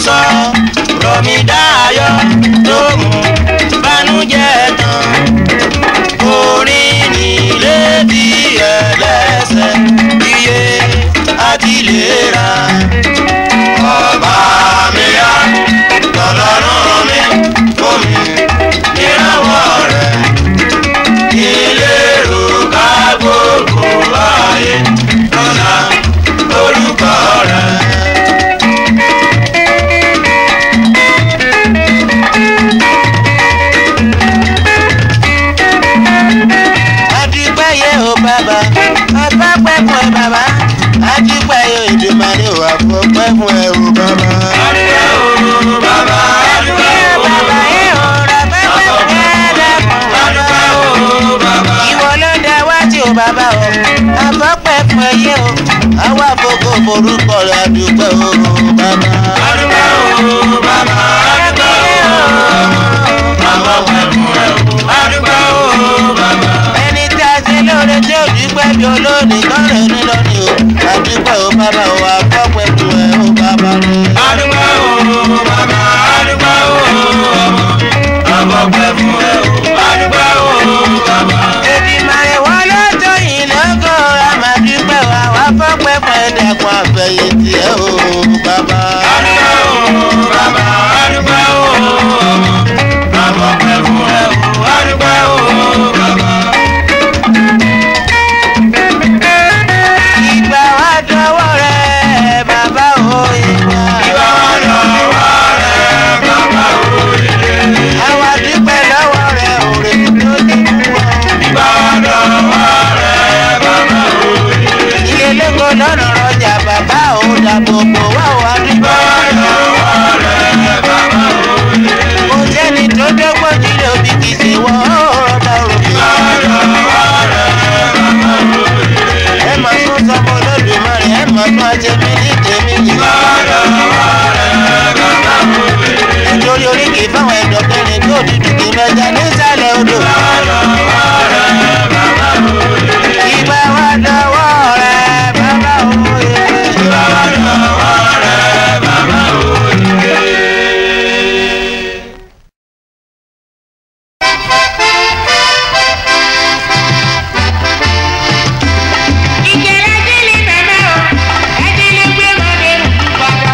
sọ rọ̀mí dáyọ̀ tó mú bánújẹ́ tán orin nílé bí ẹlẹ́sẹ̀ iye àti ìlera ọba mi yá lọ́lọ́run mi fún mi ìrànwọ́ rẹ̀ ìlérò ká gbogbo ayé lọ́la orúkọ rẹ̀. adúpẹ́ yẹ o bàbá afẹ́pẹ́ fún ẹ bàbá adúpẹ́ yẹ ìdùnmọ̀lẹ́ o àfọ̀pẹ́ fún ẹ o bàbá. adúpẹ́ o bàbá adúpẹ́ o bàbá yẹ o rafẹ́fẹ́ fún ẹ lẹ́kùn bàbá o bàbá. ìwọ ló dá wá tí o bàbá o afọ́pẹ́ fún ẹ yẹ o àwa fògo forúkọ rẹ adúpẹ́ o bàbá. adúpẹ́ o bàbá adúpẹ́ o àfọ́pẹ́ fún ẹ o adúpẹ́ o bàbá. ẹni tí a ṣe lóore tí ò dúpẹ́ bí olóòní kọ́rẹ́ ní lónìí o adúpẹ́ o bàbá o àfọ́pẹ́ fún ẹ o bàbá rẹ. adúpẹ́ o bàbá adúpẹ́ o ọmọ àfọ́pẹ́ fún ẹ o adúpẹ́ o bàbá. Èdìmàrè wọn ló tó yìí lógo àmàdúpẹ́ wa wá fọ́pẹ́ fún ẹ̀dẹ̀kùn àfẹ̀yìntì ẹ̀ o bàbá. adúpẹ́ o bàbá adúpẹ́ o ọmọ àfọ́pẹ́ fún ẹ o adúpẹ́ o bàbá. Ìgbà wa dọwọ́ rẹ̀ bàbá o ìgbà. Ìgbà wa dọwọ́ rẹ̀ bàbá o ìgbà. Àwa dúpẹ́ lọ́wọ́ rẹ̀ òrè tó ti mú wọn. Ìgbà wa dọwọ́ rẹ̀ bàbá o ìgbà. Ilé lóko lọ́nà rọjà bàbá o dàbò bò wá o wá dúpẹ́. Ìgbà wa dọwọ́ rẹ̀ bàbá o ìgbà. Kò sẹ́ni tó dọ́gbọ́n nílé òbí kì í ṣe wọ́n ó rọ̀dà òrò. Ìgbà wa dọwọ́ rẹ̀ bàbá o ìgbà ẹ máa tún sọmọ olódùmarè ẹ máa tún ajẹmí ní tèmi yìí. nítorí oríkì fáwọn ẹ̀dọ̀kẹrin tó dúdú kì í mẹja nísàlẹ̀ odò. ìgbà wa dọwọ́ rẹ̀ bàbá òye. ìgbà wa dọwọ́ rẹ̀ bàbá òye. Ìjẹ̀lẹ̀ délé bàbá o, ẹ̀dínlẹ̀ gbé mọ́lẹ̀ padà.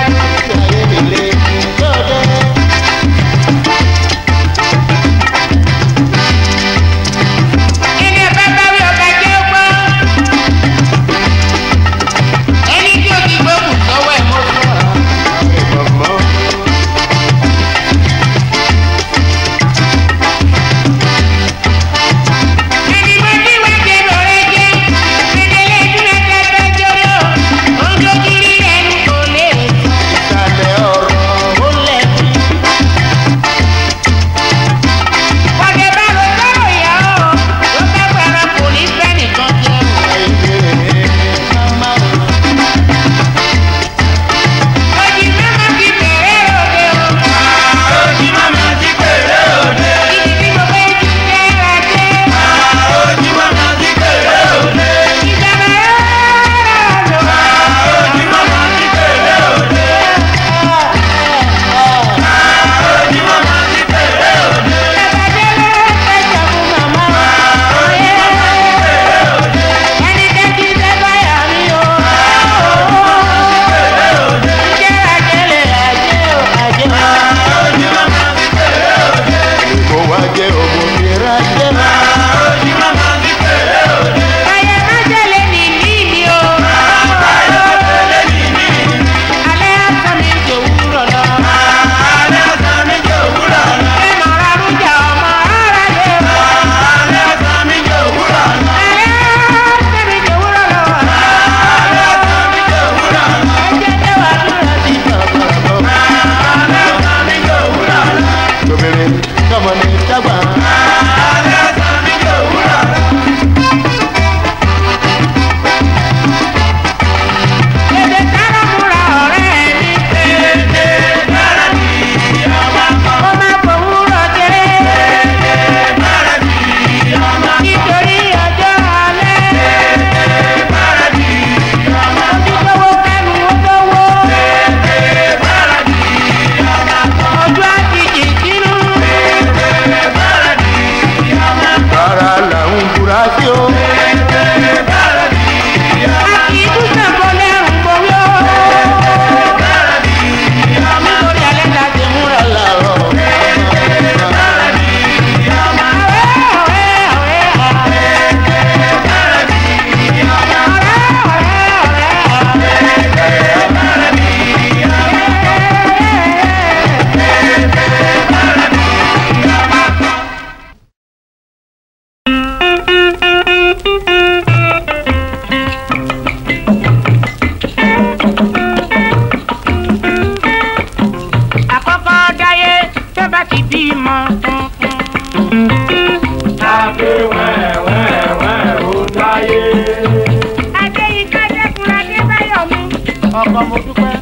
ọkọ mo dúpẹ́.